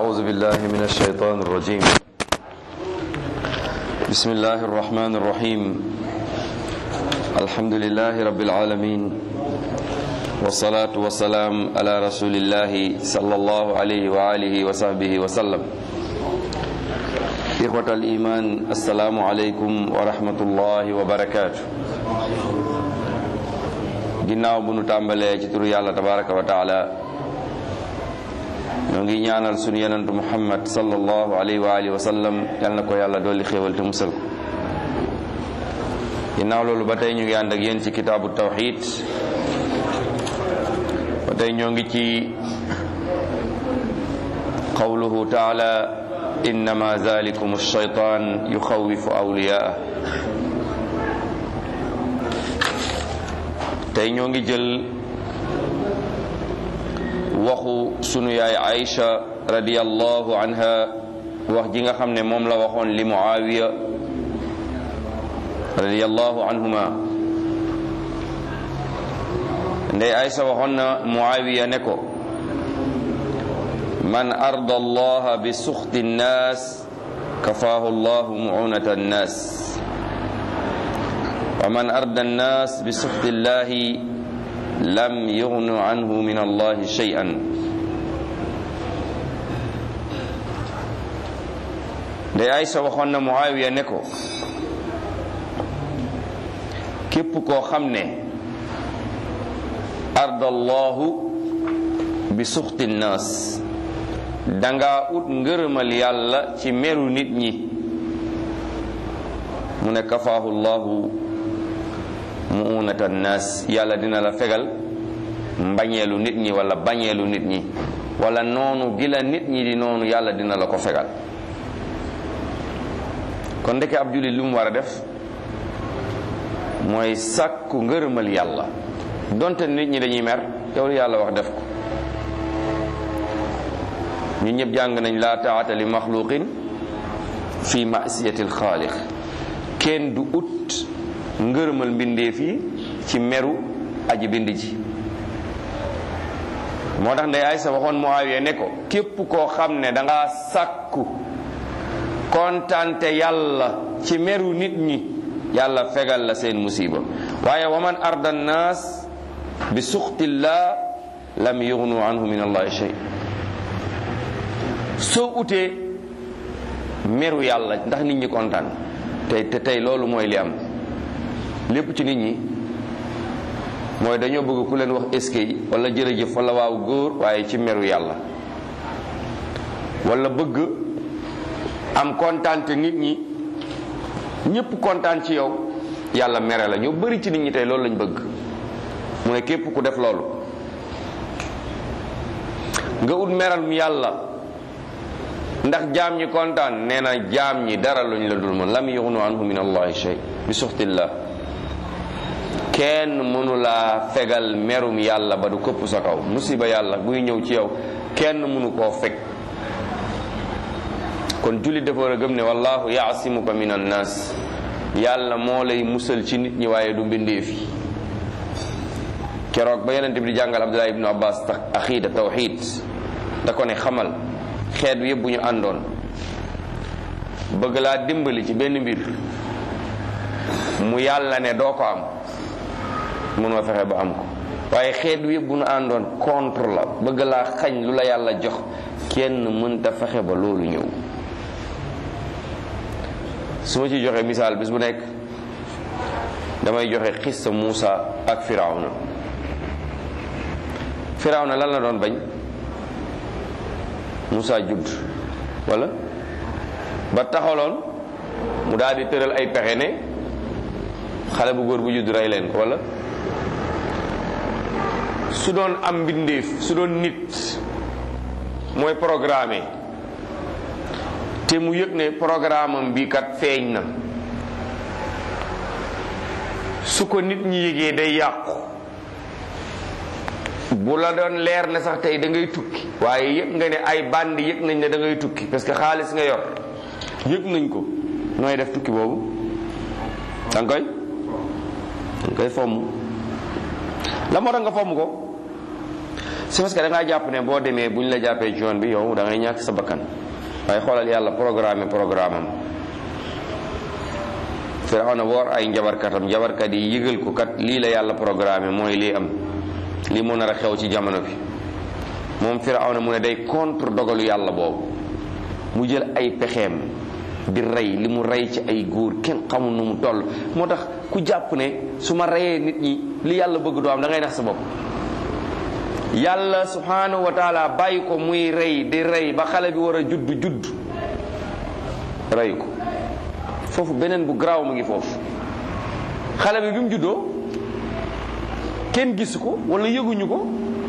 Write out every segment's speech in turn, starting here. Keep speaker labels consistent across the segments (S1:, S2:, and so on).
S1: أعوذ بالله من الشيطان الرجيم بسم الله الرحمن الرحيم الحمد لله رب العالمين والصلاة والسلام على رسول الله صلى الله عليه وآله وصحبه وسلم إخوة الإيمان السلام عليكم ورحمة الله وبركاته ginnaaw bu nu tàmbalee ci turu yàlla tabaraka wa taala ñoo ngi ñaanal sunu yenentu muhammad sallallahu alayhi wa alihi wa sallam yal na ko yàlla dolli xéewal te musal ko ginnaaw loolu ba tey ñu ngi ànd ak yéen ci kitaabu tawxid ba tey ñoo ngi ci qawluhu taala innama zalikum alshaytan yuxawifu awliyaa tey ñoo ngi jël waxu sunu yaay Aïcha radiyallahu anha wax ji nga xam ne moom la waxoon li Muawiya radiyallahu anhuma ndey Aïcha waxoon na Muawiya ne ko man arda allaha bi suxti nnaas kafaahu allahu muunata nnaas wa man arda nnaas bi suxti llahi lam yugnu anhu min allahi shay'an ndey Aysa waxoon na Muawiya ne ko képp koo xam ne arda allahu bi suxti nnaas danga ut ngërëmal yàlla ci meru nit ñi mu ne kafaahu llahu muunata naas yàlla dina la fegal mbañeelu nit ñi wala bañeelu nit ñi wala noonu gi la nit ñi di noonu yàlla dina la ko fegal kon ndeke ab jullit lu mu war a def mooy sàkku ngërëmal yàlla donte nit ñi dañuy mer yow lu yàlla wax def ko ñu ñëpp jàng nañ laa taata li maxluqin fi masiyati alxaaliq kenn du ut ngërëmal mbindeef yi ci meru aji bind ji moo tax ndey Aysa waxoon Muawiya ne ko képp koo xam ne danga sàkku kontante yàlla ci meru nit ñi yàlla fegal la seen musiba waaye wa man arda nnaas bi suxtillah lam yugnu anhu min allahi shay soo utee meru yàlla ndax nit ñi kontaan tey te tey loolu mooy li am lépp ci nit ñi mooy dañoo bëgg ku leen wax eskay wala jërëjëf wala waaw góor waaye ci meru yàlla wala bëgg am kontaan te nit ñi ñëpp kontaan ci yow yàlla mere la ñoo bari ci nit ñi tey loolu lañ bëgg mu ne képp ku def loolu nga ut meral mu yàlla ndax jaam ñi kontaan nee na jaam ñi dara luñ la dul mën lam yughnu anhu min allahi shay bi suxtillah kenn mënu laa fegal merum yàlla ba du këpp sa kaw musiba yàlla buy ñëw ci yow kenn mënu koo fekk kon jullit dafa war a gëm ne wallahu yaasimuka min annas yàlla moo lay musal ci nit ñi waaye du mbindeef yi keroog ba yonent bi di jàngal abdullah ibnu abbas tax axiida tawxid da ko ne xamal xeet bi yëpp bu ñu àndoon bëgg laa dimbali ci benn mbir mu yàlla ne doo ko am mënoo fexe ba am ko waaye xeet wi yëpp bu nu àndoon contre la bëgg laa xañ lu la yàlla jox kenn mënta fexe ba loolu ñëw su ma ci joxe misaal bis bu nekk damay joxe xissa Muusa ak Firawna Firawna lan la doon bañ Muusa judd wala ba taxaloon mu daal di tëral ay pexe ne xale bu góor bu judd rey leen ko wala su doon am mbindeef su doon nit mooy programme te mu yëg ne programme am bii kat feeñ na su ko nit ñi yëgee day yàqu bu la doon leer ne sax tey da ngay tukki waaye yëg nga ne ay bandi yëg nañ ne da ngay tukki parce que xaalis nga yor yëg nañ ko nooy def tukki boobu da nga koy da nga koy fomm la moo tax nga fomm ko c'est parce que da ngaa jàpp ne boo demee bu ñu la jàppee ci yoon bi yow da ngay ñàkk sa bakkan waaye xoolal yàlla programme programme am Firawna woor ay njabarkatam njabarkat yi yëgal ko kat lii la yàlla programme mooy lii am lii moo nar a xew ci jamono bi moom Firawna mu ne day contre dogalu yàlla boobu mu jël ay pexeem di rey li mu rey ci ay góor kenn xamul nu mu toll moo tax ku jàpp ne su ma reyee nit ñi li yàlla bëgg doo am da ngay nax sa bopp yàlla subhanahu wa taala bàyyi ko muy rey di rey ba xale bi war a judd judd rey ko foofu beneen bu garaaw mu ngi foofu xale bi bi mu juddoo kenn gisu ko wala yëguñu ko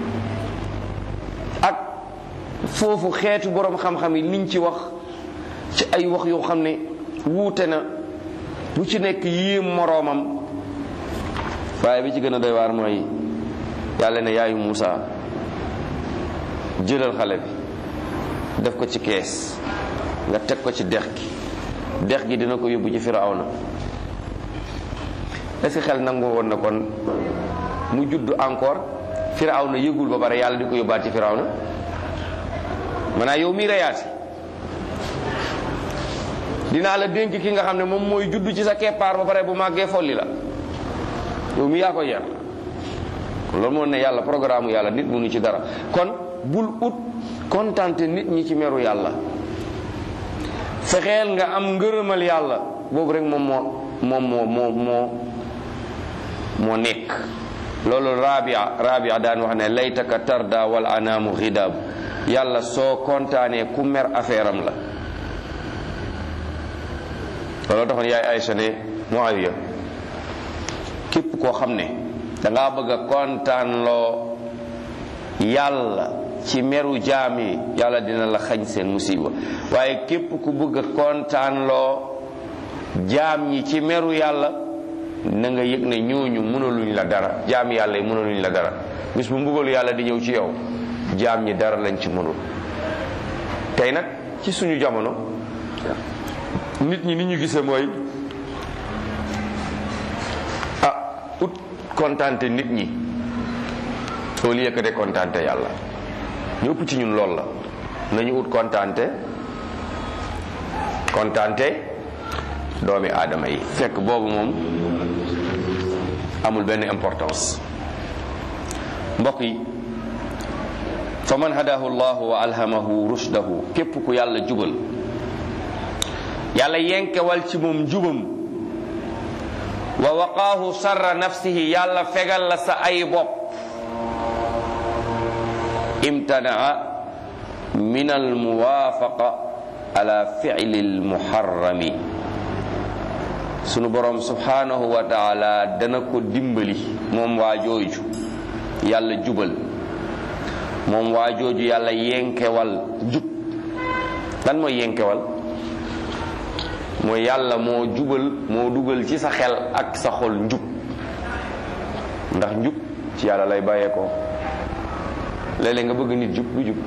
S1: ak foofu xeetu boroom xam-xam yi liñ ci wax ci ay wax yoo xam ne wuute na bu ci nekk yéem moroomam waaye bi ci gën a doy waar mooy yàlla ne yaayu Muusa jëlal xale bi def ko ci kees nga teg ko ci dex gi dex gi dina ko yóbbu ci Firawna est-ce que xel nangu woon na kon mu judd encore Firawna yëgul ba pare yàlla di ko yóbbaat ci Firawna maanaam yow mii reyaati dinaa la dénk ki nga xam ne moom mooy judd ci sa keppaar ba pare bu màggee folli la yow mi yaa ko yar loolu moo ne yàlla programme yàlla nit mënu ci dara kon bul ut kontante nit ñi ci meru yàlla fexeel nga am ngërëmal yàlla boobu rek moom moo moom moo moo moo moo nekk loolu rabia rabia daan wax ne laytaka tarda wal anaamu xidaab yàlla soo kontaanee ku mer affaire am la looloo taxoon yaay Aysa ne Muawiya képp koo xam ne dangaa bëgg a kontaan loo yàlla ci meru jaam yi yàlla dina la xañ seen musiba waaye képp ku bëgg a kontaan loo jaam ñi ci meru yàlla na nga yëg ne ñooñu mënaluñ la dara jaam yàlla yi mënaluñ la dara bis bu mbugalu yàlla di ñëw ci yow jaam ñi dara lañ ci mënul tey nag ci suñu jamono nit ñi ni ñu gisee mooy ah ut kontante nit ñi au lieu que de kontante yàlla ñu ëpp ci ñun lool la nañu ut kontante kontante doomi aadama yi fekk boobu moom amul benn importance mbokk yi fa man hadahu llahu wa alhamahu rushdahu képp ku yàlla jubal yàlla yenkewal ci moom njubam wa waqaahu sarra nafsihi yàlla fegal la sa ay bopp imtanaa min almuwaafaqa ala fi'li almuharrami sunu borom subhanahu wa taala dana ko dimbali moom waa jooju yàlla jubal moom waa jooju yàlla yenkewal jub lan mooy yenkewal mooy yàlla moo jubal moo dugal ci sa xel ak sa xol njub ndax njub ci yàlla lay bàyyeekoo léeg-léeg nga bëgg nit jub du jub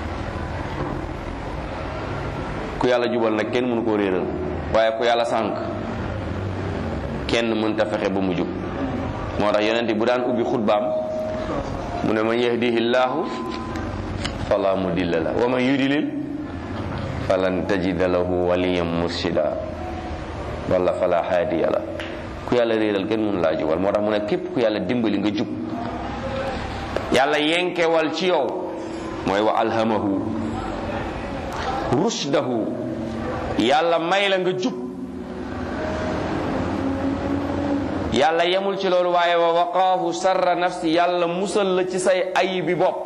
S1: ku yàlla jubal nag kenn mënu koo réeral waaye ku yàlla sànk kenn mënta fexe ba mu jub moo tax yonent bu daan ubbi xutbaam mu ne man yahdihi llaahu fala mudilla la wa man yudlil falan tajida lahu waliyan murshida wala fala haadiya la ku yàlla réeral kenn mënu laa jubal moo tax mu ne képp ku yàlla dimbali nga jub yàlla yenkewal ci yow mooy wa alhamahu rushdahu yàlla may la nga jub yàlla yemul ci loolu waaye wa waqaahu sarra nafsi yàlla musal la ci say ayibi bopp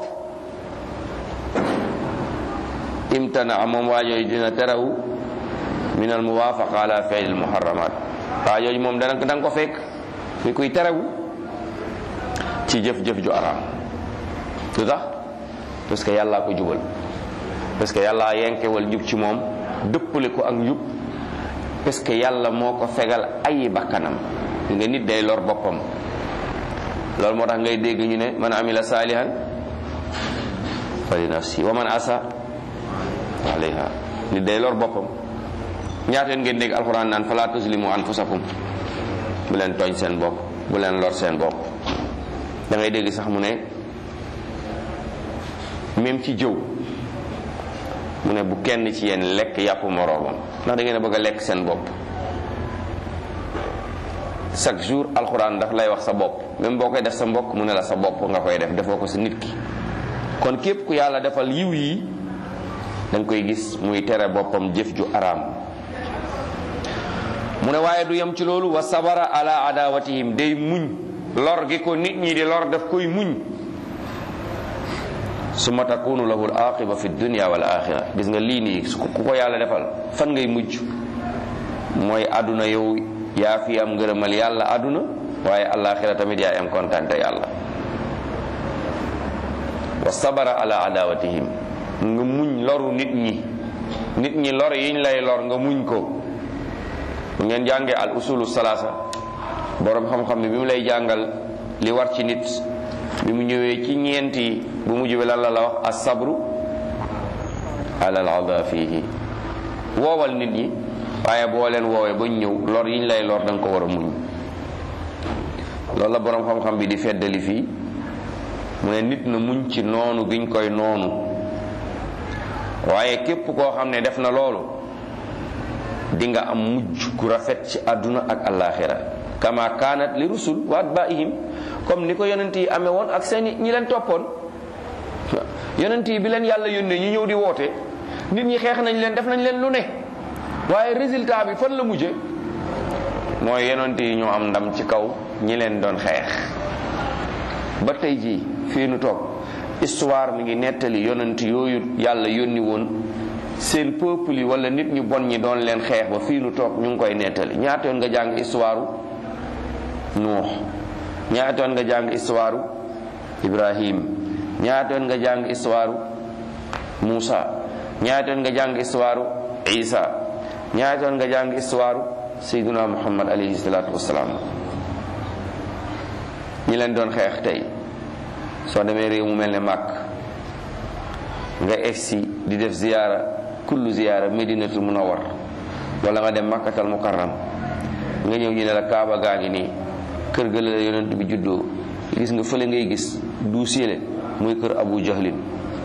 S1: imtana moom waajooju dina terawu min al muwaafaqa ala fi'l al muharramat waajooju moom dana da nga ko fekk fi kuy terewu ci jëf-jëf ju araam lu tax parce que yàllaa ko jubal parce que yàllaa yenkewal njub ci moom dëppale ko ak njub parce que yàlla moo ko fegal ayi bakkanam nga nit day lor boppam loolu moo tax ngay dégg ñu ne man amila saalihan fa li nafsi wa man asa alayha nit day lor boppam ñaata yoon ngeen dégg alxuraan naan fala tuslimu anfusakum bu leen tooñ seen bopp bu leen lor seen bopp da ngay dégg sax mu ne même ci jëw mu ne bu kenn ci yéen lekk yàpp moroomam ndax da ngeen a bëgg a lekk seen bopp chaque jour alxuraan daf lay wax sa bopp même boo koy def sa mbokk mu ne la sa bopp nga koy def defoo ko sa nit ki kon képp ku yàlla defal yiw yi da nga koy gis muy tere boppam jëf ju araam mu ne waaye du yem ci loolu wa sabara ala adawatihim day muñ lor gi ko nit ñi di lor daf koy muñ summa takunu lahu al aqiba fi dunya wal axira gis nga lii nii su ku ko yàlla defal fan ngay mujj mooy àdduna yow yaa fi am ngërëmal yàlla àdduna waaye alaxira tamit yaay am kontante yàlla wa sabara ala adawatihim nga muñ loru nit ñi nit ñi lor yiñ lay lor nga muñ ko bu ngeen jàngee al usulu salaasa borom xam-xam bi bi mu lay jàngal li war ci nit bi mu ñëwee ci ñeenti bu mujj bi lan la la wax as-sabru ala al-ada fihi woowal nit ñi waaye boo leen woowee ba ñëw lor yiñ lay lor da nga ko war a muñ loolu la borom xam-xam bi di feddali fii mu ne nit na muñ ci noonu giñ koy noonu waaye képp koo xam ne def na loolu di nga am mujj gu rafet ci àdduna ak alaxira kama kaanat li rusul wa atbaihim comme ni ko yonent yi amee woon ak seen ñi leen toppoon yonent yi bi leen yàlla yónnee ñi ñëw di woote nit ñi xeex nañ leen def nañ leen lu ne waaye résultat bi fan la mujje mooy yonent yi ñoo am ndam ci kaw ñi leen doon xeex ba tey jii fii nu toog histoire mi ngi nettali yonent yooyu yàlla yónni woon seen peuple yi wala nit ñu bon ñi doon leen xeex ba fii nu toog ñu ngi koy nettali ñaata yoon nga jàng histoire Nuux ñaata yoon nga jàng histoire Ibrahim ñaata yoon nga jàng histoire Muusa ñaata yoon nga jàng histoire Isa ñaata yoon nga jàng histoire Sayyiduna Muhammad alayhi salaatu wassalaam ñi leen doon xeex tey soo demee réew mu mel ne màkk nga egsi di def ziyaara kullu ziyaara medinatul munawwar wala nga dem makkatal mukarram nga ñëw ñu ne la kaaba gaa ngi nii kër ga la yonent bi juddoo gis nga fële ngay gis du siele muy kër abu jahlin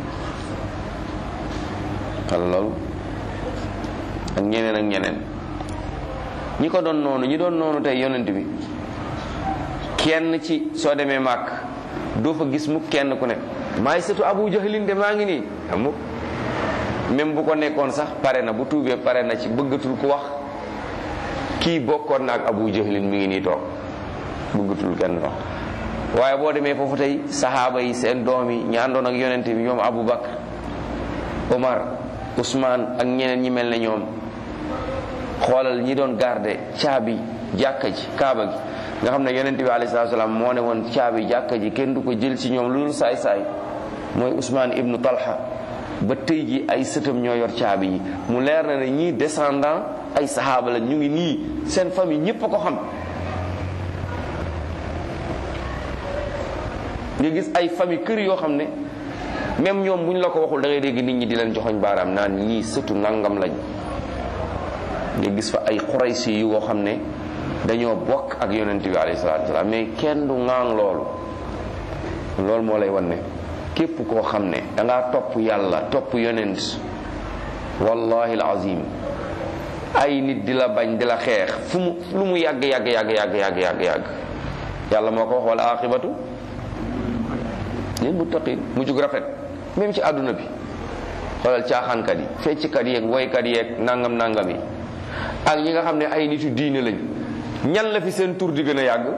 S1: xala loolu ak ñeneen ak ñeneen ñi ko doon noonu ñi doon noonu tey yonent bi kenn ci soo demee màkk doo fa gis mu kenn ku ne maay sëtu abu jahlin de maa ngi nii amuk même bu ko nekkoon sax pare na bu tuubee pare na ci bëggatul ku wax kii bokkoon na ak abu jahlin mi ngi nii toog bëggatul kenn wax waaye boo demee foofu tey saxaaba yi seen doom yi ñi àndoon ak yonente bi ñoom abu bakar omar usmaan ak ñeneen ñi mel ne ñoom xoolal ñi doon garde caabi jàkka ji kaaba gi nga xam ne yonente bi alayhi salaatu salaam moo ne woon caabi jàkka ji kenn du ko jël ci ñoom lu dul saay saay mooy usmaan ibnu talha ba tey ji ay sëtam ñoo yor caabi yi mu leer na ne ñii descendant ay saxaaba la ñu ngi nii seen famille ñépp a ko xam nga gis ay famille kër yoo xam ne même ñoom bu ñu la ko waxul da ngay dégg nit ñi di leen joxoñ baaraam naan ñii sëtu nangam lañ nga gis fa ay xuraysi yu woo xam ne dañoo bokk ak yonent bi alayhi salaatu wasalaam mais kenn du ŋaang loolu loolu moo lay wan ne képp koo xam ne dangaa topp yàlla topp yonent wallahi alazim ay nit di la bañ di la xeex fu mu lu mu yàgg yàgg yàgg yàgg yàgg yàgg yàgg yàlla moo ko wax wala aqibatu lil muttaqin mu jug rafet même ci àdduna bi xoolal caaxaankat yi fecckat yeeg woykat yeeg nangam nangam yi ak ñi nga xam ne ay nitu diine lañ ñan la fi seen tur di gën a yàgg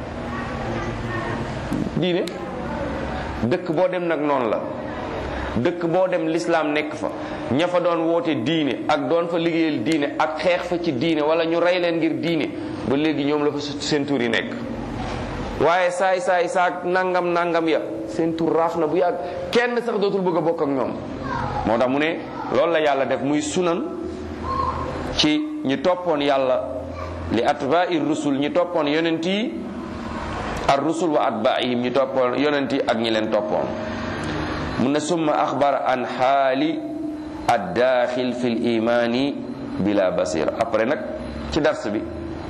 S1: diine dëkk boo dem nag noonu la dëkk boo dem lislaam nekk fa ña fa doon woote diine ak doon fa liggéeyal diine ak xeex fa ci diine wala ñu rey leen ngir diine ba léegi ñoom la fa seen tur yi nekk waaye saay saay saak nangam nangam ya seen tur raaf na bu yàgg kenn sax dootul bëgg a bokk ak ñoom moo tax mu ne loolu la yàlla def muy sunan ci ñi toppoon yàlla li atba'i rusul ñi toppoon yonent yi ar rusul wa atba'ihim ñi toppoon yonent yi ak ñi leen toppoon mu ne summa axbar an xaali addaaxil fi l imani bila basira après nag ci dars bi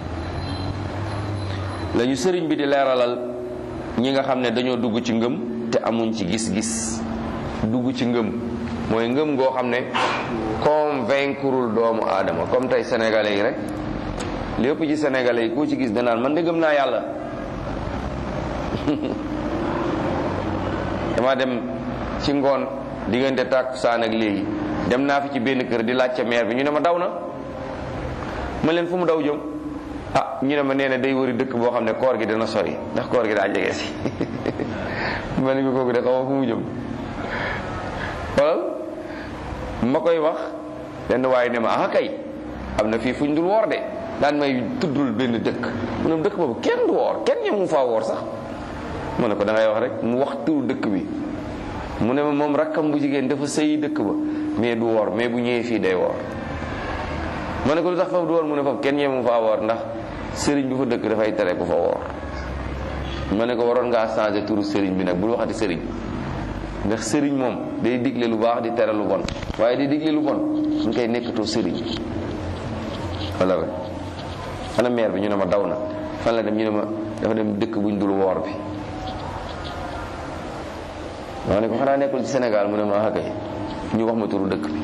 S1: lañu sëriñ bi di leeralal ñi nga xam ne dañoo dugg ci ngëm te amuñ ci gis-gis dugg ci ngëm mooy ngëm goo xam ne convaincreul doomu aadama comme tey sénégalais yi rek lépp ci sénégalais yi koo ci gis danaan man de gëm naa yàlla dama dem ci ngoon diggante tàkkusaan ak léegi dem naa fi ci benn kër di laajte maire bi ñu ne ma daw na ma leen fu mu daw jëm ah ñu ne ma nee na day wëri dëkk boo xam ne koor gi dana sori ndax koor gi daa jege si ma ne ko kooku de xaw ma fu mu jëm xoolal ma koy wax benn waaye ne ma ah kay am na fii fuñ dul woor de daan may tuddul benn dëkk mu ne dëkk boobu kenn du woor kenn ñemu faa woor sax ma ne ko da ngay wax rek mu wax turu dëkk bi mu ne ma moom rakkam bu jigéen dafa sëyi dëkk ba mais du woor mais bu ñëwee fii day woor ma ne ko lu tax foofu du woor mu ne foofu kenn ñemu faa woor ndax sëriñ bi fa dëkk dafay tere ku fa woor ma ne ko waroon ngaa changé turu sëriñ bi nag bul waxati sëriñ ndax sëriñ moom day digle lu baax di tere lu bon waaye di digle lu bon ñu koy nekkatoo sëriñ wala rek ana maire bi ñu ne ma daw na fan la dem ñu ne ma dafa dem dëkk buñ dul woor bi ma ne ko xanaa nekkul ci Sénégal mu ne ma kay ñu wax ma turu dëkk bi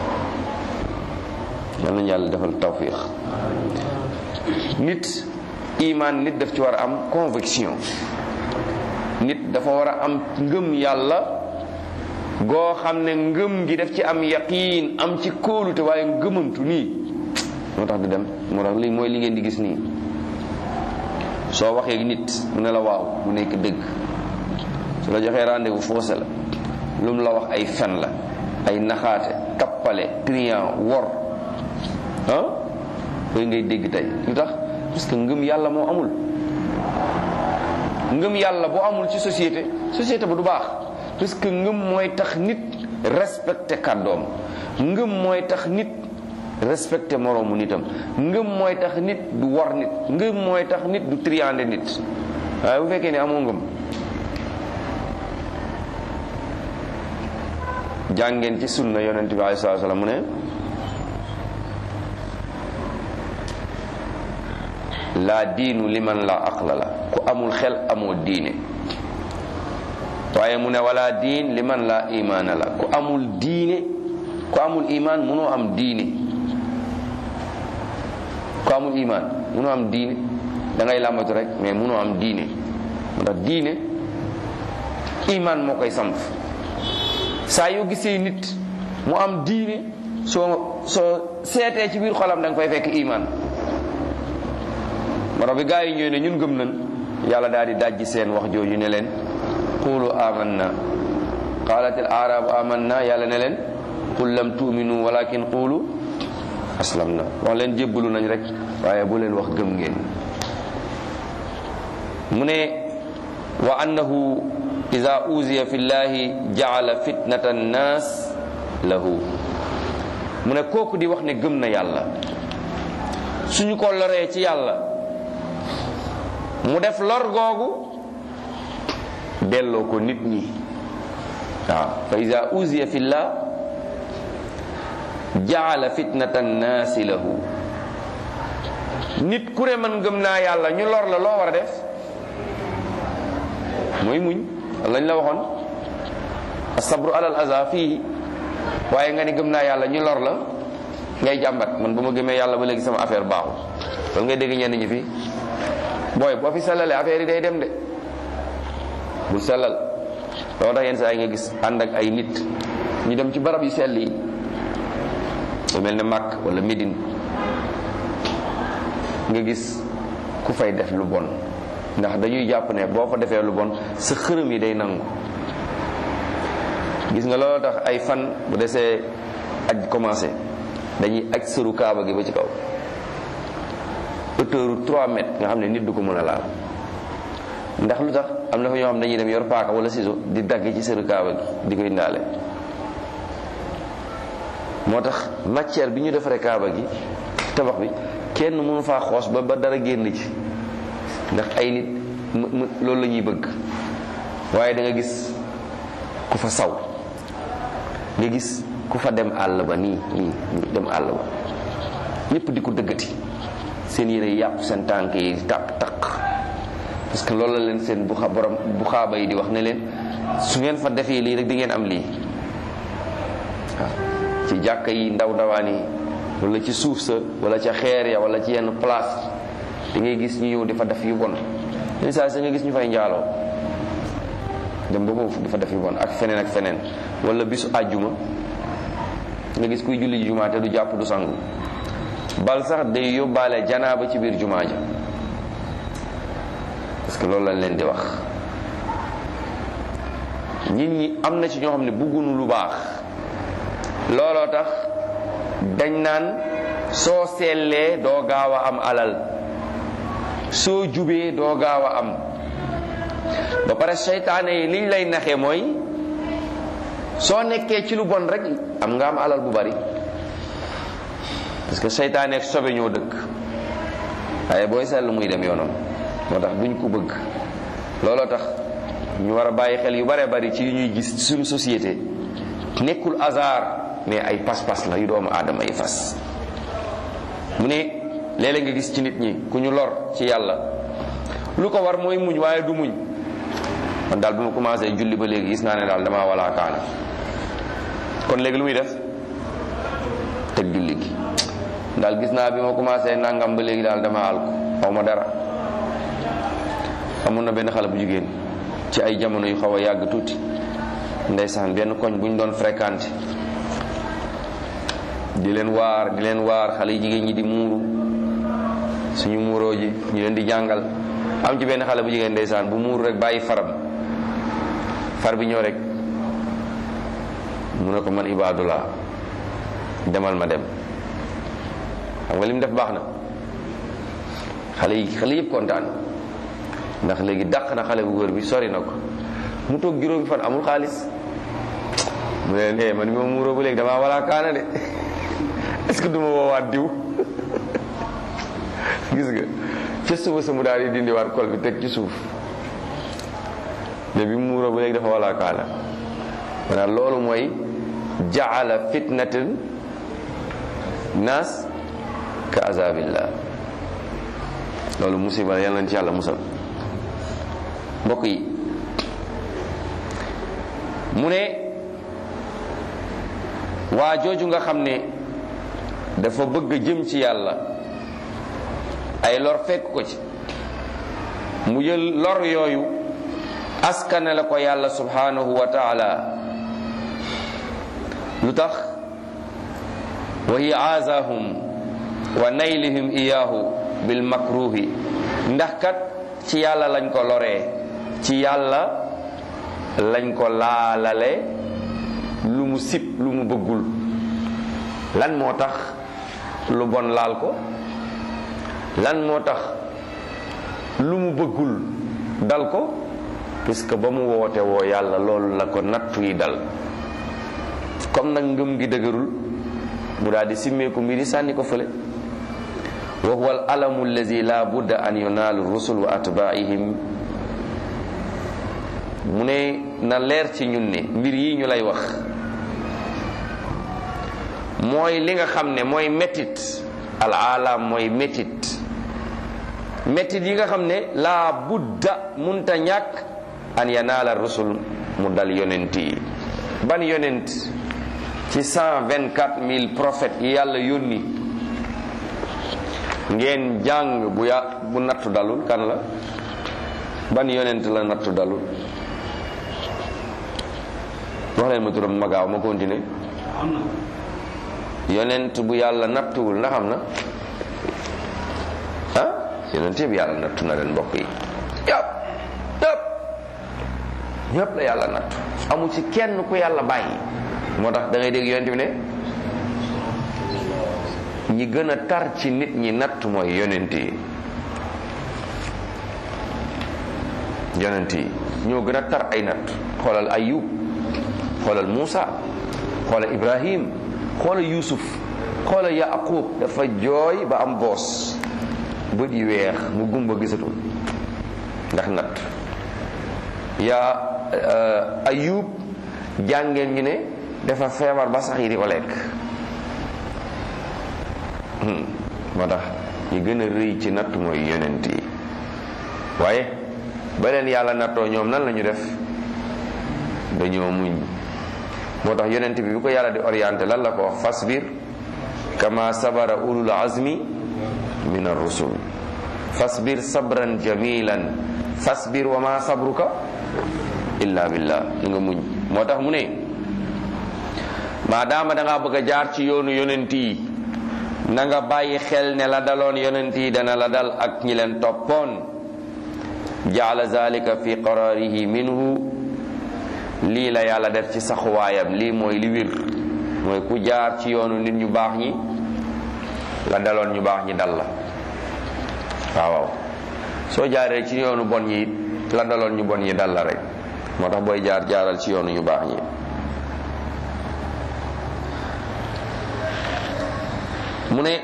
S1: yal nañu yàlla defal tawfiix nit imaan nit daf ci war a am conviction nit dafa war a am ngëm yàlla goo xam ne ngëm gi daf ci am yaqiin am ci kóolute waaye ngëmantu nii moo tax du dem moo tax li mooy li ngeen di gis nii soo waxee nit mu ne la waaw mu nekk dëgg su la joxee rendez-vous faussé la lu mu la wax ay fen la ay naxaate tappale trian wor ah koy ngay dégg tey lu tax parce que ngëm yàlla moo amul ngëm yàlla bu amul ci société société bu du baax parce que ngëm mooy tax nit respecté kàddoom ngëm mooy tax nit respecté moroomu nitam ngëm mooy tax nit du war nit ngëm mooy tax nit du triande nit waaye bu fekkee ne amoo ngëm jàngeen ci sunna yonent bi alayhi salaatu salaam mu ne laa diinu liman la aqla la ku amul xel amoo diine waaye mu ne wala diin liman la imaana la ku amul diine ku amul imaan munoo am diine ku amul imaan munoo am diine da ngay làmbatu rek mais munoo am diine moo tax diine imaan moo koy samp saa yoo gisee nit mu am diine soo soo seetee ci biir xolam da nga fay fekk imaan maro bi gaa yi ñëw ne ñun gëm nañ yàlla daal di dajji seen wax jooju ne leen qulu amanna qalat al arabu amanna yàlla ne leen qul lam tu'minu walakin qulu aslamna wax leen jébbalu nañ rek waaye bu leen wax gëm ngeen mu ne wa annahu ida uziya fi llahi jaala fitnata annas lahu mu ne kooku di wax ne gëm na yàlla suñu ko loree ci yàlla mu def lor googu delloo ko nit ñi waaw fa ida uziya fi llah jaala fitnata annaasi lahu nit ku ne man gëm naa yàlla ñu lor la loo war a def mooy muñ lañ la waxoon asabru alal aza fii waaye nga ni gëm naa yàlla ñu lor la ngay jàmbat man ba ma gëmee yàlla ba léegi sama affaire baaxul loolu ngay dégg ñenn ñi fi booy boo fi sellalee affaire yi day dem de bul sellal loolu tax yenn saa yi nga gis ànd ak ay nit ñu dem ci barab yu sell yi lu mel ne Makk wala Médine nga gis ku fay def lu bon ndax dañuy jàpp ne boo fa defee lu bon sa xërëm yi day nangu gis nga loolu tax ay fan bu desee aj commencé dañuy aj sëru kaaba gi ba ci kaw hauteur 3 mètres nga xam ne nit du ko mën a laal ndax lu tax am na fa ñoo xam dañuy dem yor paaka wala ciseau di dagg ci sëru kaaba gi di koy ndaale moo tax matière bi ñu defaree kaaba gi tabax bi kenn mënu faa xoos ba ba dara génn ci ndax ay nit mu loolu la ñuy bëgg waaye da nga gis ku fa saw nga gis ku fa dem àll ba nii nii nii dem àll ba ñëpp di ko dëggati seen yére yàqu seen tànk yi taq taq parce que loolu la leen seen bu xa borom bu xaaba yi di wax ne leen su ngeen fa defee lii rek di ngeen am lii waaw ci jàkka yi ndaw ndawaan yi wala ci suuf sa wala ca xeer ya wala ci yenn place di ngay gis ñu ñëw di fa def yu bon yenn saa sa nga gis ñu fay njaaloo dem ba foofu di fa def yu bon ak feneen ak feneen wala bisu àjjuma nga gis kuy julli jumaa te du jàpp du sangu bal sax day yóbbaale janaaba ci biir jumaa ja parce que loolu lañ leen di wax nit ñi am na ci ñoo xam ne bëgguñu lu baax looloo tax dañ naan soo sellee doo gaaw a am alal soo jubee doo gaaw a am ba pare seytaane yi liñ lay naxee mooy soo nekkee ci lu bon rek am nga am alal bu bari parce que seytaane ak sobe ñoo dëkk waaye booy seetlu muy dem yoonam moo tax duñ ko bëgg looloo tax ñu war a bàyyi xel yu bare bari ci yu ñuy gis suñu société nekkul hasard mais ay pas-pas la yu doomu aadama yi fas mu ne léeg-léeg nga gis ci nit ñi ku ñu lor ci yàlla lu ko war mooy muñ waaye du muñ man daal bi ma commencé julli ba léegi gis naa ne daal damaa walaa kaana kon léegi lu muy def teg julli gi daal gis naa bi ma commencé nangam ba léegi daal dama alku xaw ma dara amoon na benn xale bu jigéen ci ay jamono yu xaw a yàgg tuuti ndeysaan benn koñ bu ñu doon fréquenté di leen waar di leen waar xale yu jigéen ñi di muuru suñu muuroo ji ñu leen di jàngal am ci benn xale bu jigéen ndeysaan bu muuru rek bàyyi faram far bi ñëw rek mu ne ko man ibaadullah demal ma dem xam nga li mu def baax na xale yi xale yëpp kontaan ndax léegi dàq na xale bu góor bi sori na ko mu toog juróomi fan amul xaalis mu ne leen man bi ma muuroo ba léegi damaa walaa kaana de est-ce que du ma woowaat diw gis nga ca suba sa mu daal di dindiwaat kol bi teg ci suuf mais bi mu muuroo ba léegi dafa walaa kaana maanaam loolu mooy jaala fitnatin naas ka azabillah loolu musiba la yàlla na ci yàlla musal mbokk yi mu ne waa jooju nga xam ne dafa bëgg jëm ci yàlla ay lor fekk ko ci mu jël lor yooyu askane la ko yàlla subhanahu wa taala lu tax wa hiya aazahum wa naylihim iyaahu bil makruhi ndax kat ci yàlla lañ ko loree ci yàlla lañ ko laalale lu mu sib lu mu bëggul lan moo tax lu bon laal ko lan moo tax lu mu bëggul dal ko puisque ba mu woote woo yàlla loolu la ko nattu yi dal comme nag ngëm gi dëgërul mu daal di simmeeku mbiri sànni ko fële wa huwa al alamu allazi la budda an yunaalu rusul wa atbaihim mu ne na leer ci ñun ne mbir yi ñu lay wax mooy li nga xam ne mooy métit al alam mooy métit métit yi nga xam ne la budda munta ñàkk an yanaala rusul mu dal yonent yi ban yonent ci cent vingt quatre mille prophètes yi yàlla yónni ngeen jàng bu ya bu nattu dalul kan la ban yonent la nattu dalul wax leen ma turam ma gaaw ma continuer yonent bu yàlla nattuwul ndax am na ah yonent yëpp yàlla nattu na leen mbokk yi yëpp yëpp ñëpp la yàlla nattu amu ci kenn ku yàlla bàyyi moo tax da ngay dégg yonent bi ne ñi gën a tar ci nit ñi natt mooy yonent yi yonent yi ñoo gën a tar ay natt xoolal ayub xoolal Muusa xoolal Ibrahim xoolal Yuusuf xoolal Yaqub dafa jooy ba am boos bët yi weex mu gumba gisatul ndax natt yaa ayub jàngeen ñu ne dafa feebar ba sax yi di ko lekk moo tax ñi gën a rëy ci natt mooy yonent yi waaye ba leen yàlla nattoo ñoom nan la ñu def dañoo muñ moo tax yonent bi bu ko yàlla di orienté lan la ko wax fasbir kama sabara ulul azmi min ar-rusul fasbir sabran jamilan fasbir wa ma sabruka illa billah li nga muñ moo tax mu ne maadaama da ngaa bëgg a jaar ci yoonu yonent yi na nga bàyyi xel ne la daloon yonent yi dana la dal ak ñi leen toppoon jaala zalika fi qararihi minhu lii la yàlla def ci saxuwaayam lii mooy li wir mooy ku jaar ci yoonu nit ñu baax ñi la daloon ñu baax ñi dal la waaw waaw soo jaaree ci yoonu bon ñi la daloon ñu bon ñi dal la rek moo tax booy jaar jaaral ci yoonu ñu baax ñi mu ne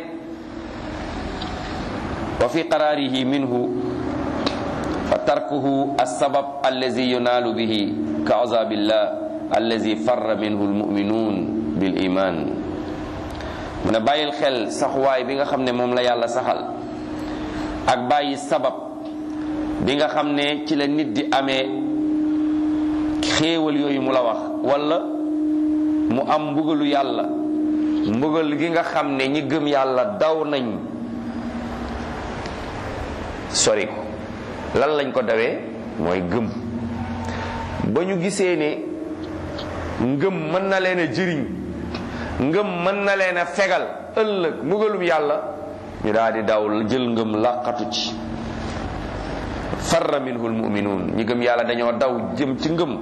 S1: wa fi qaraarihi minhu fa tarkuhu alsabab allazi yunaalu bihi ka azabillah allazi farra minhu almuminun bil iman mu ne bàyyil xel saxuwaay bi nga xam ne moom la yàlla saxal ak bàyyi sabab bi nga xam ne ci la nit di amee xéewal yooyu mu la wax wala mu am mbugalu yàlla mbugal gi nga xam ne ñi gëm yàlla daw nañ sori ko lan lañ ko dawee mooy gëm ba ñu gisee ne ngëm mën na leen a jëriñ ngëm mën na leen a fegal ëllëg mbugalum yàlla ñu daal di daw jël ngëm làqatu ci farra minhu almuminuun ñi gëm yàlla dañoo daw jëm ci ngëm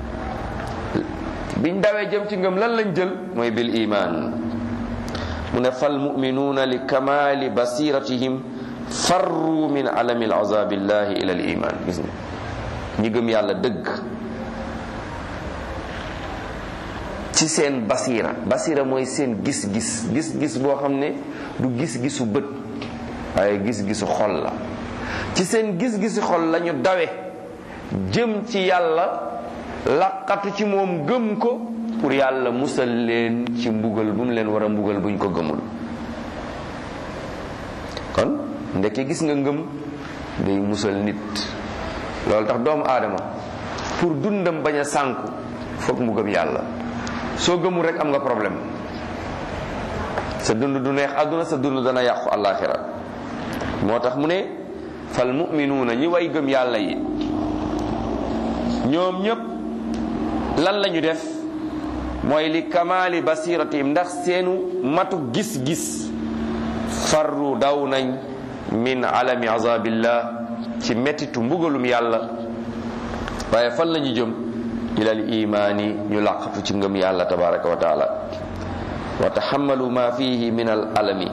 S1: biñ dawee jëm ci ngëm lan lañ jël mooy bil iman mu ne fal muminuuna li kamaali basiratihim farru min alami alazabillahi ila al iman gis nga ñi gëm yàlla dëgg ci seen basira basira mooy seen gis-gis gis-gis boo xam ne du gis-gisu bët waaye gis-gisu xol la ci seen gis-gisu xol lañu dawe jëm ci yàlla laqatu ci moom gëm ko pour yàlla musal leen ci mbugal bu mu leen war a mbugal buñ ko gëmul kon ndeke gis nga ngëm day musal nit loolu tax doomu aadama pour dundam bañ a sànku foog mu gëm yàlla soo gëmul rek am nga problème sa dund du neex àdduna sa dund dana yàqu àllaaxira moo tax mu ne fal muminuuna ñi way gëm yàlla yi ñoom ñépp lan lañu def mooy li kamaali basiratihim ndax seenu matu gis-gis farru daw nañ min alami azabillah ci mettitu mbugalum yàlla waaye fan lañu jëm ilal imaani ñu làqatu ci ngëm yàlla tabaraka wa taala wa taxamalu ma fihi min al alami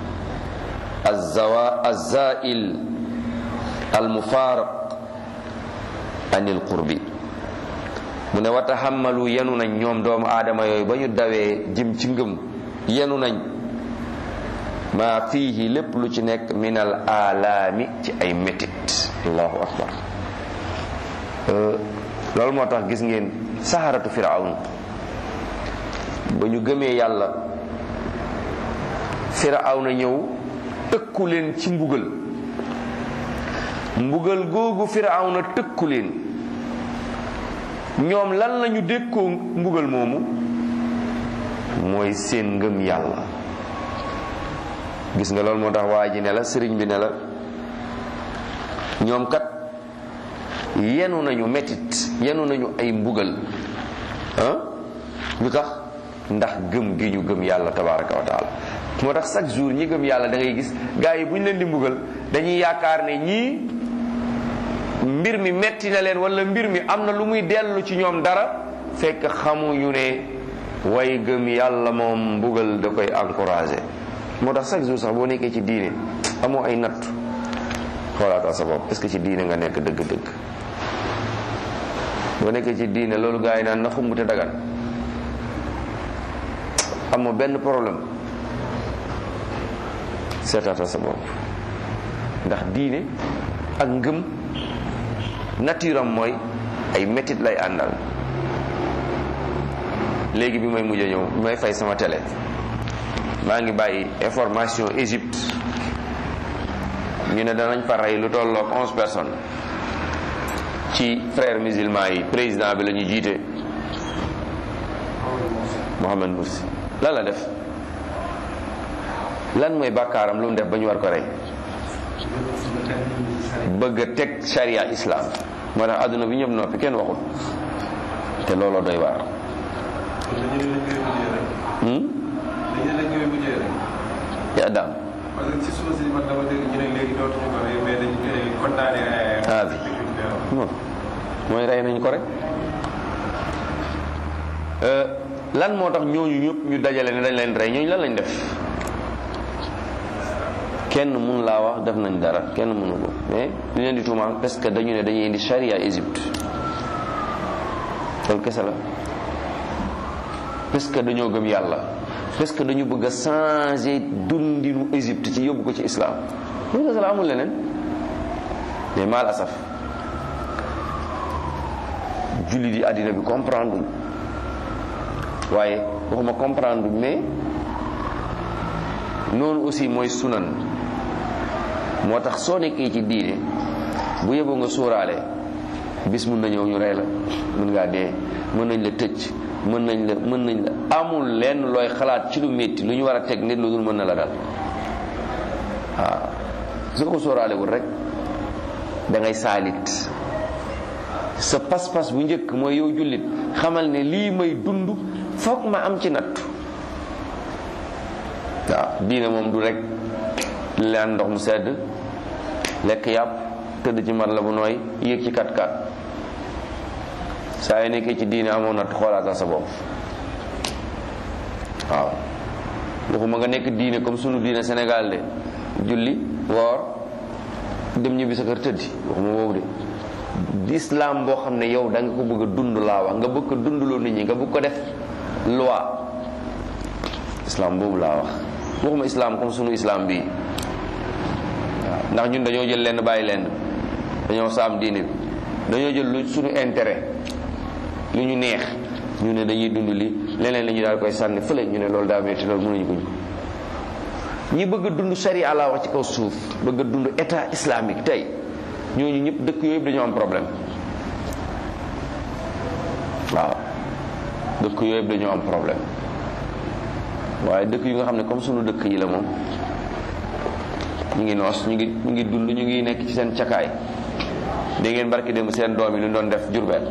S1: alzawa alzail almufaraq an il qurbi mu ne wa taxamalu yenu nañ ñoom doomu aadama yooyu ba ñu dawee jëm ci ngëm yenu nañ ma fihi lépp lu ci nekk min al alaami ci ay métit allahu akbar loolu moo tax gis ngeen saharatu firawn ba ñu gëmee yàlla firawna ñëw tëkku leen ci mbugal mbugal googu firawna tëkku leen ñoom lan lañu dékkoo mbugal moomu mooy seen ngëm yàlla gis nga loolu moo tax waa ji ne la sëriñ bi ne la ñoom kat yenu nañu metit yenu nañu ay mbugal ah lu tax ndax gëm gi ñu gëm yàlla tabaraka wa taala moo tax chaque jour ñi gëm yàlla da ngay gis gars yi bu ñu leen di mbugal dañuy yaakaar ne ñii mbir mi metti na leen wala mbir mi am na lu muy dellu ci ñoom dara fekk xamuñu ne way gëm yàlla moom mbugal da koy encouragé moo tax chaque jour sax boo nekkee ci diine amoo ay natt xoolaatal sa bopp est-ce que ci diine nga nekk dëgg-dëgg boo nekkee ci diine loolu gars yi naan na xumbute dagan amoo benn problème seetaatal sa bopp ndax diine ak ngëm nature am mooy ay métit lay àndal léegi bi may mujj a ñëw bi may fay sama télé maa ngi bàyyi information Égypte ñu ne danañ fa rey lu tolloog onze personnes ci frères musulmans yi président bi la ñu jiite Mohamed Mursi lan la def lan mooy bàkkaaram lu mu def ba ñu war ko rey bëgg a teg sharia islam moo tax àdduna bi ñëpp noppi kenn waxul te looloo doy waar ya daam
S2: parce que ci suba si man dama dégg ñu ne léegi dootuñu ko rey mais dañu koy condamné
S1: ah bi non mooy rey nañ ko rek lan moo tax ñooñu ñëpp ñu dajale ne dañ leen rey ñooñu lan lañ def kenn mun laa wax def nañ dara kenn mënu ko mais ñu leen di tuumaal parce que dañu ne dañuy indi charia Égypte loolu kese la parce que dañoo gëm yàlla parce que dañu bëgg a changer dundinu Égypte ci yóbbu ko ci islam loolu kese la amul leneen mais mal asaf julli di àddina bi comprendre waaye waxuma comprendre mais noonu aussi mooy sunan moo tax soo nekkee ci diine bu yeboo nga sóoraale bis mun na ñëw ñu rey la mën ngaa dee mën nañ la tëj mën nañ la mën nañ la amul lenn looy xalaat ci lu métti lu ñu war a teg nit lu dul mën na la dal waaw su ko sóoraale wul rek da ngay saalit sa pas-pas bu njëkk mooy yow jullit xamal ne lii may dund foog ma am ci nattu waaw diine moom du rek leen ndox mu sedd lekk yàpp tëdd ci mat la bu nooy yéeg ci kat kat saa yi nekkee ci diine amoon natt xoolaatal sa bopp waaw waxuma nga nekk diine comme sunu diine Sénégal de julli woor dem ñibbi sa kër tëddi waxuma boobu de islam boo xam ne yow da nga ko bëgg a dund laa wax nga bëgg ko dundloo nit ñi nga bëgg ko def loi islam boobu laa wax waxuma islam comme sunu islam bii waaw ndax ñun dañoo jël lenn bàyyi lenn dañoo saam diine bi dañoo jël lu sunu intérêt lu ñu neex ñu ne dañuy dund li leneen la ñu daal koy sànni fële ñu ne loolu daa metti loolu mënuñu ko ñu ñi bëgg a dund sharia laa wax ci kaw suuf bëgg a dund état islamique tey ñooñu ñëpp dëkk yooyu dañoo am problème waaw dëkk yooyu dañoo am problème waaye dëkk yu nga xam ne comme sunu dëkk yi la moom ñu ngi noos ñu ngi ñu ngi dund ñu ngi nekk ci seen cakaay dégg ngeen barki démb seen doom yi lu ñu doon def jurbeel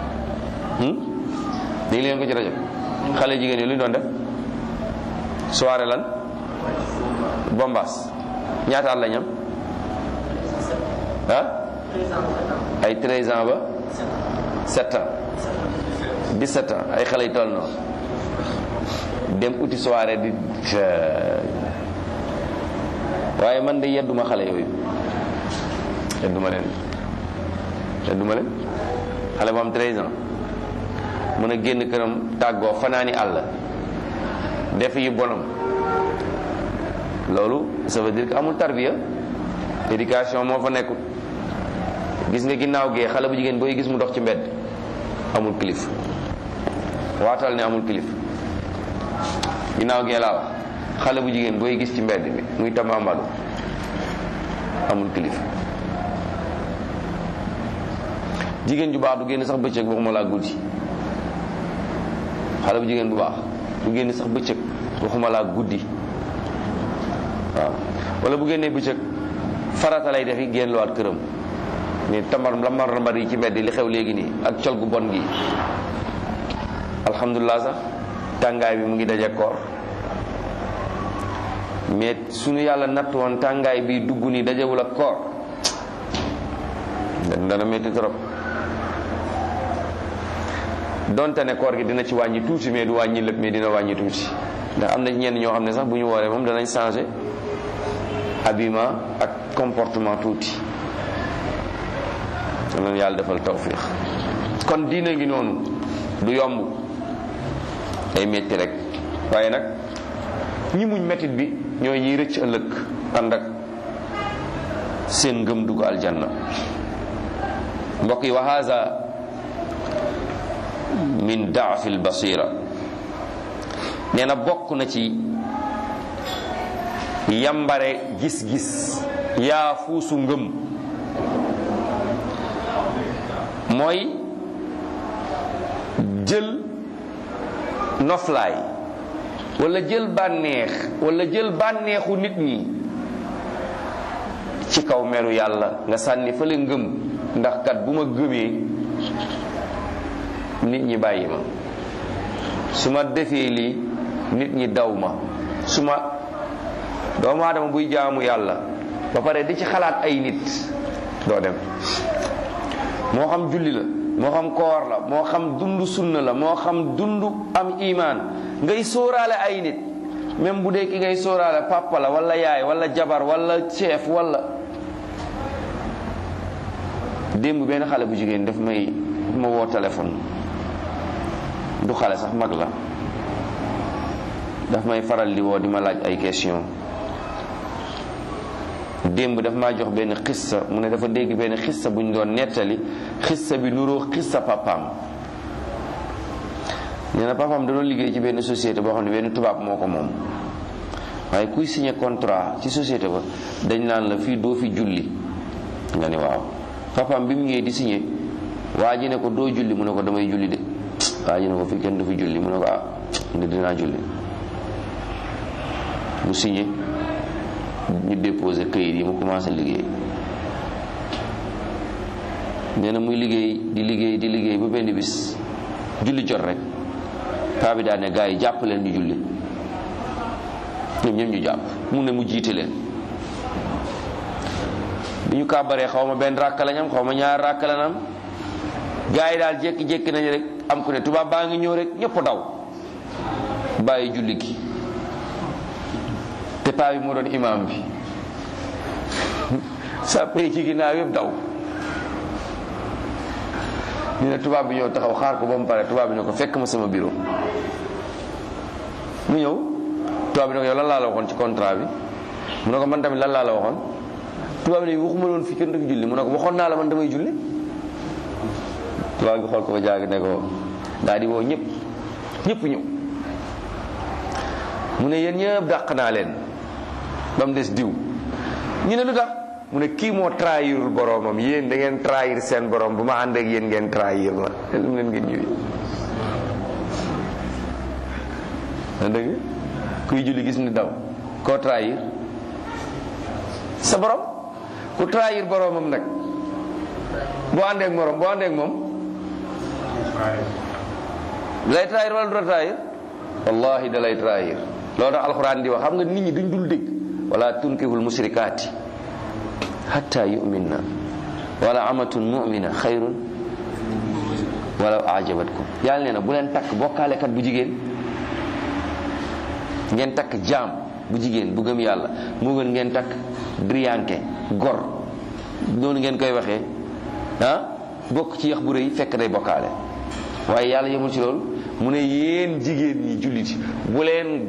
S1: dégg leen ko ci rajo xale jigéen yi lu ñu doon def soirée lan bombas ñaata at la ñam ah ay 13 ans ba 7 ans 17 ans ay xale yu toll noonu dem uti soirée di waaye man de yedduma xale yooyu yedduma leen yedduma leen xale bu am 13 ans mën a génn këram tàggoo fanaani àll def yi bonam loolu ça veut dire que amul tarbiya éducation moo fa nekkul gis nga ginnaaw gee xale bu jigéen booy gis mu dox ci mbedd amul kilif waatal ne amul kilif ginnaaw gee laa wax xale bu jigéen booy gis ci mbedd bi muy tamambalu amul kilif jigéen ju baax du génn sax bëccëg waxuma laa guddi xale bu jigéen bu baax du génn sax bëccëg waxuma laa guddi waaw wala bu génnee bëccëg farata lay defi génn luwaat këram mais tambar lambar lambar yi ci mbedd li xew léegi nii ak col gu bon gi alhamdulilah sax tàngaay bi mu ngi daje koor mais suñu yàlla natt woon tàngaay bi dugg nii dajewul ak koor dana métti trop donte ne koor gi dina ci wàññi tuuti mais du wàññi lépp mais dina wàññi tuuti ndax am na ñenn ñoo xam ne sax bu ñu wooree moom danañ changé habillement ak comportement tuuti danañ yàlla defal tawfiq kon diine ngi noonu du yomb day metti rek waaye nag ñi muñ mettit bi ñooy ñiy rëcc ëllëg ànd ak seen ngëm dugg aljanna mbokk yi wa haza min daafi albasira nee na bokk na ci yambare gis-gis yaa fuusu ngëm mooy jël noflaay wala jël bànneex wala jël bànneexu nit ñi ci kaw meru yàlla nga sànni fële ngëm ndax kat bu ma gëmee nit ñi bàyyi ma su ma defee lii nit ñi daw ma su ma doomu aadama buy jaamu yàlla ba pare di ci xalaat ay nit doo dem moo xam julli la moo xam koor la moo xam dund sunna la moo xam dund am imaan ngay sóoraale ay nit même bu dee ki ngay sóoraale papa la wala yaay wala jabar wala chef wala démb benn xale bu jigéen daf may daf ma woo téléphone du xale sax mag la daf may faral di woo di ma laaj ay question démb daf maa jox benn xissa mu ne dafa dégg benn xissa bu ñu doon nettali xissa bi nuroo xissa papaam nee na papaam da doon liggéey ci benn société boo xam ne benn tubaab moo ko moom waaye kuy signé contrat ci société ba dañ naan la fii doo fi julli nga ne waaw papaam bi mu ñëwee di signé waa ji ne ko doo julli mu ne ko damay julli de waa ji ne ko fii kenn du fi julli mu ne ko ah ndi dinaa julli mu signé ñu déposé këyit yi mu commencé liggéey nee na muy liggéey di liggéey di liggéey ba benn bis julli jot rek paa bi daal ne gars yi jàpp leen ñu julli ñoom ñoom ñu jàpp mu ne mu jiite leen bi ñu kàbbaree xaw ma benn ràkk lañ am xaw ma ñaar ràkk lañ am gars yi daal jékki-jékki nañu rek am ku ne tubaab baa ngi ñëw rek ñëpp daw bàyyi julli gi te paa bi moo doon imaam bi sa pay ci ginnaaw yëpp daw ñu ne tubaab bi ñëw taxaw xaar ko ba mu pare tubaab bi ne ko fekk ma sama bureau mu ñëw tubaab bi ne ko yow lan laa la waxoon ci contrat bi mu ne ko man tamit lan laa la waxoon tubaab bi ne waxuma loon fi kenn du fi julli mu ne ko waxoon naa la man damay julli tubaab bi xool ko ba jaag ne ko daal di woo ñëpp ñëpp ñëw mu ne yéen ñëpp dàq naa leen ba mu des diw ñu ne lu tax mu ne kii moo trahirul boromam yéen da ngeen trahir seen borom bu ma ànd ak yéen ngeen trahir ma lu mu leen ngeen ñëwee na dëgg kuy julli gis ni daw koo trahir sa borom ku trahir boromam nag boo àndee ak morom boo àndee ak moom lay trahir wala du la trahir wallahi da lay trahir loolu tax alxuraan di wax xam nga nit ñi duñ dul dégg wala tunkihul musrikaati hatta yuminna wala amatun mumina xayrun wala ajabatkum yàlla nee na bu leen takk bokkaalekat bu jigéen ngeen takk jaam bu jigéen bu gëm yàlla moo gën ngeen takk driyanke gor noonu ngeen koy waxee ah bokk ci yax bu rëy fekk day bokkaale waaye yàlla yemul ci loolu mu ne yéen jigéen ñi jullit yi bu leen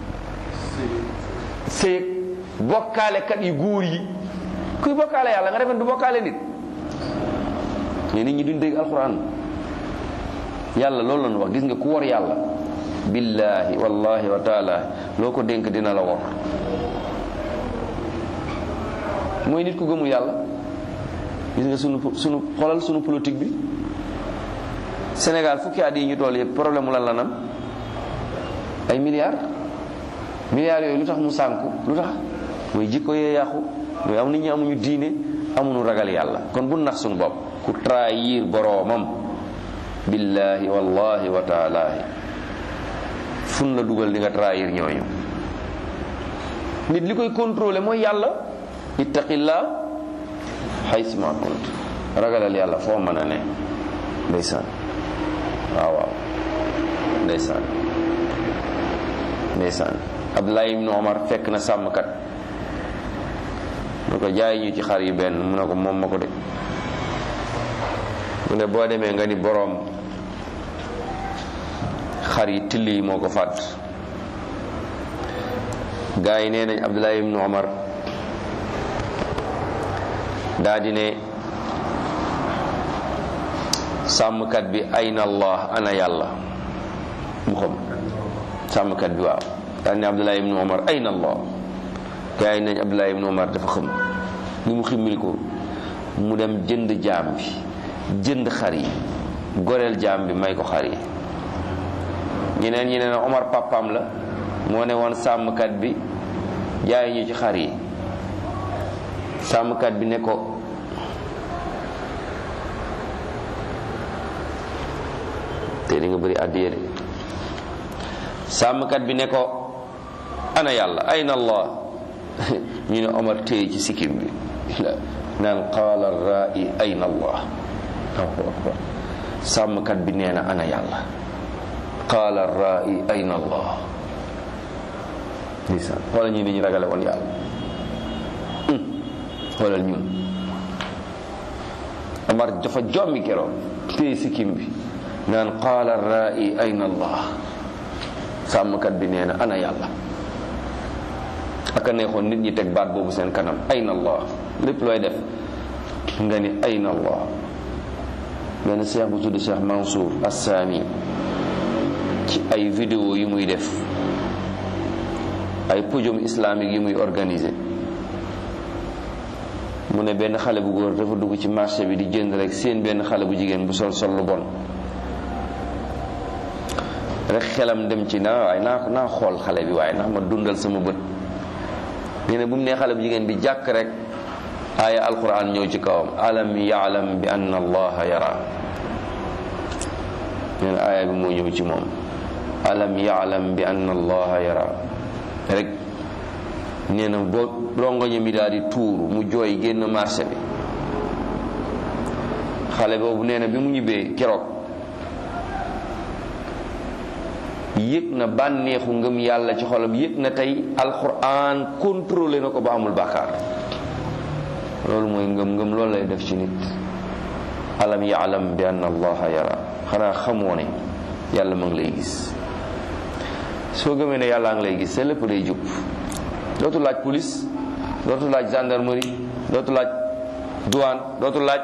S1: sëyëg bokkaalekat yu góor yi kuy bokkaale yàlla nga defen du bokkaale nit mais nit ñi duñ dégg alxuraan yàlla loolu la ñu wax gis nga ku war yàlla billahi wallahi wa taala loo ko dénk dina la wor mooy nit ku gëmul yàlla gis nga sunu sunu xolal sunu politique bi Sénégal fukki at yi ñu toll yëpp problème mu lan la nam ay milliards milliards yooyu lu tax mu sànku lu tax mooy jikko yee yàqu mooy am nit ñi amuñu diine amuñu ragal yàlla kon bu nax suñu bopp ku trahir boroomam billahi wallahi wa taalaahi fun la dugal di nga trahir ñooñu nit li koy contrôler mooy yàlla ittaqillah haysma kunt ragalal yàlla foo mën a ne ndeysaan waaw waaw ndeysaan ndeysaan Abdullah ibn Omar fekk na sàmmkat mu ne ko jaay ñu ci xar yi benn mu ne ko moom ma ko de mu ne boo demee nga ni boroom xar yi till yi moo ko fàdd gaa yi nee nañ Abdullah ibn Omar daa di ne sàmmkat bi ayna allah ana yàlla mu xam sàmmkat bi waaw daa di ne Abdullah ibn Omar ayna allah gaa yi nañ Abdullah ibn Omar dafa xam ni mu ximmil ko mu dem jënd jaam bi jënd xar yi goreel jaam bi may ko xar yi ñeneen ñi ne na Omar papaam la moo ne woon sàmmkat bi jaay ñu ci xar yi sàmmkat bi ne ko te di nga bëri àddiya de sàmmkat bi ne ko ana yàlla ayna allah ñu ne Omar téye ci sikkim bi naan qaala raai ayna allah sàmmkat bi nee na ana yàlla qaala raai ayna allah ndeysaan xoolal ñu ni ñu ragale woon yàlla xoolal ñun Omar dafa jommi keroog téye sikkim bi naan qaala raai ayna allah sàmmkat bi nee na ana yàlla aka neexoon nit ñi teg baat boobu seen kanam ayna allah lépp looy def nga ni ayna allah benn cheikh bu tudd cheikh Mansour Assami ci ay vidéo yi muy def ay podium islamique yi muy organiser mu ne benn xale bu góor dafa dugg ci marché bi di jënd rek seen benn xale bu jigéen bu sol sol lu bon rek xelam dem ci naa waaye naa naa xool xale bi waaye ndax ma dundal sama bët nee na bu mu nee xale bu jigéen bi jàkk rek aaya alquran ñëw ci kawam alam yaalam bi anna allaha yara nee na aaya bi moo ñëw ci moom alam yaalam bi anna allaha yara rek nee na boo rongoño mi daal di tuuru mu jooy génn marché bi xale boobu nee na bi mu ñibbee keroog yëg na bànneexu ngëm yàlla ci xolam yëg na tey alquran contrôlé na ko ba amul bàkkaar loolu mooy ngëm ngëm loolu lay def ci nit alam yaalam bi anna allaha yara xanaa xamoo ne yàlla ma ngi lay gis soo gëmee ne yàlla ngi lay gis sa lépp day jub dootu laaj police dootu laaj gendarmerie dootu laaj douane dootu laaj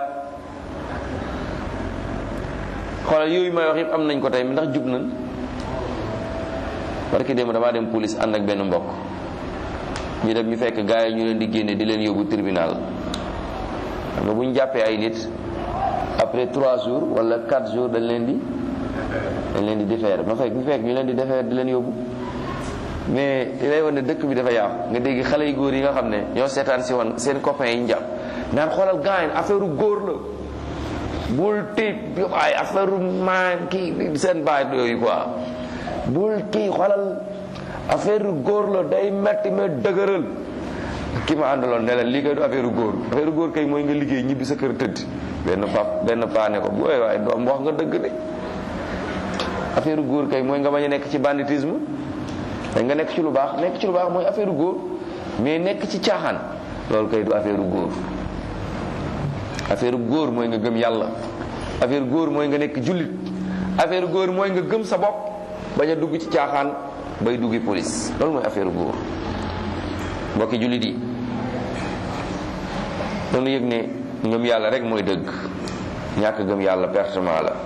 S1: xoolal yooyu may wax yëpp am nañ ko tey ndax jub nañ parce que démb damaa dem police ànd ak benn mbokk ñu dem ñu fekk gars yi ñu leen di génne di leen yóbbu tribunal xam nga bu ñu jàppee ay nit après trois jours wala quatre jours dañ leen di dañ leen di defeere ma fekk ñu fekk ñu leen di defeere di leen yóbbu mais li lay wane ne dëkk bi dafa yàqu nga dégg xale yu góor yi nga xam ne ñoo seetaan si woon seen copains yi ñu jàpp naan xoolal gars affaire góor la bul tiit ay affaire maan kii seen baay yooyu quoi bul kii xoolal affaire góor la day metti ma dëgëral ki ma àndaloon ne la lii kay du affaire góor affaire góor kay mooy nga liggéey ñibbi sa kër tëdd benn pap benn paa ne ko bu waaye doom wax nga dëgg de affaire góor kay mooy nga bañ a nekk ci banditisme dañ nga nekk ci lu baax nekk ci lu baax mooy affaire góor mais nekk ci caaxaan loolu kay du affaire góor affaire góor mooy nga gëm yàlla affaire góor mooy nga nekk jullit affaire góor mooy nga gëm sa bopp bañ a dugg ci caaxaan bay duggi police loolu mooy affaire góor mbokki jullit yi doonu yëg ne ngëm yàlla rek mooy dëgg ñàkk gëm yàlla pertement la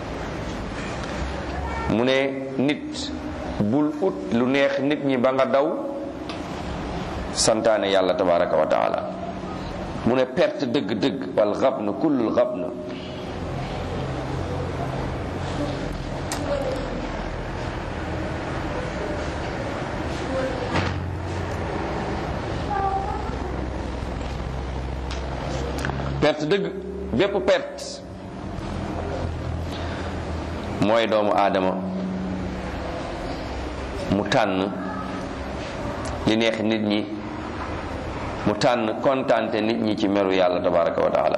S1: mu ne nit bul ut lu neex nit ñi ba nga daw santaane yàlla tabaraka wa taala mu ne perte dëgg-dëgg wal xabna kullul xabna perte dëgg bépp perte mooy doomu aadama mu tànn li neex nit ñi mu tànn kontante nit ñi ci meru yàlla tabaraka wa taala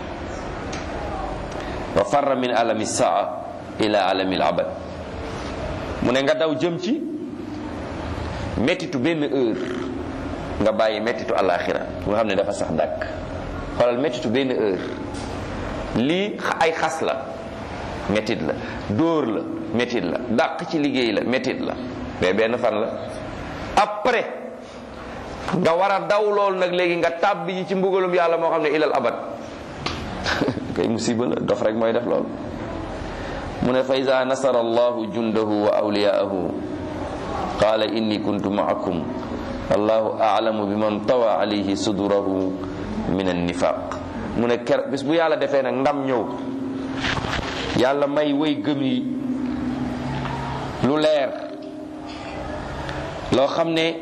S1: wa farra min alami saa ila alami abad mu ne nga daw jëm ci mettitu benn heure nga bàyyi mettitu alaxira nga xam ne dafa sax dàkk xoolal mettitu benn heure lii ay xas la mettit la dóor la mettit la dàq ci liggéey la mettit la mais benn fan la après nga war a daw loolu nag léegi nga tàbbi ji ci mbugalum yàlla moo xam ne ilal abad kay musiba la dof rek mooy def loolu mu ne fa ida nasara allahu jundahu wa awliyaahu qala inni kuntu maakum wallahu aalamu bi man tawa alayhi sudurahu min annifaq mu ne ker bis bu yàlla defee nag ndam ñëw yàlla may way gëm yi lu leer loo xam ne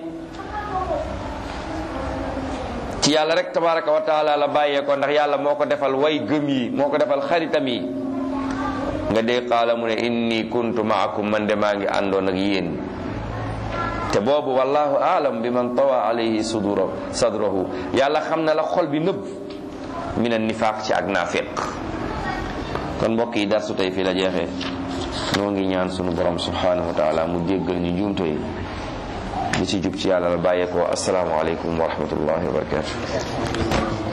S1: ci yàlla rek tabaraka wa taala la bàyyee ko ndax yàlla moo ko defal way gëm yi moo ko defal xaritam yi nga dee qaala mu ne inni kuntu maakum man de maa ngi àndoon ak yéen te boobu wallahu aalam bi man tawa alayhi sudura sadrahu yàlla xam na la xol bi nëbb min an nifaaq ci ak naafiq kon mbokk yi darsu tey fii la jeexee noo ngi ñaan sunu borom subhanahu wa taala mu jéggal ñu njuumte yi li ci jub ci yàlla la bàyyeekoo assalaamu aleykum wa rahmatullahi wa barakatuh